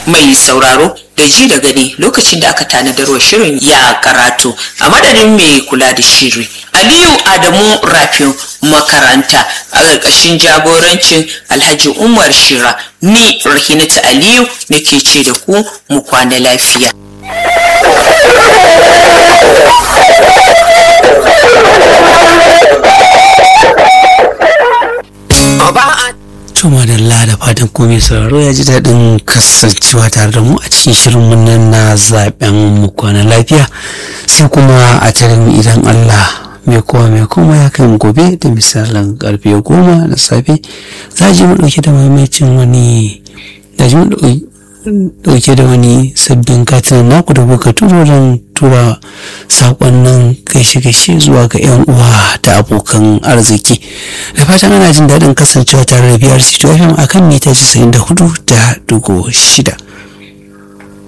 mai sauraro da ji da gani lokacin da aka tanadarwa shirin ya karatu a madadin mai kula da shiri aliyu adamu rafin makaranta a ƙarƙashin jagorancin alhaji umar shira ni rahinatu aliyu nake ce da ku mu kwana lafiya Tuma da da fatan komai sauraro ya ji daɗin kasancewa tare da mu a cikin shirin nan na zaben mu kwana lafiya sai kuma a tarin idan Allah mai kowa mai koma ya kai gobe da misalin karfe goma na safe za ji mu ɗauke da maimacin wani da ji mu ɗauke da wani sabbin katin naku da kuka turo don tura sakonnin gaishe-gaishe zuwa ga 'yan uwa da abokan arziki da fatan ana jin daɗin kasancewa tare da biyar cito fm akan mita 94 da dugo shida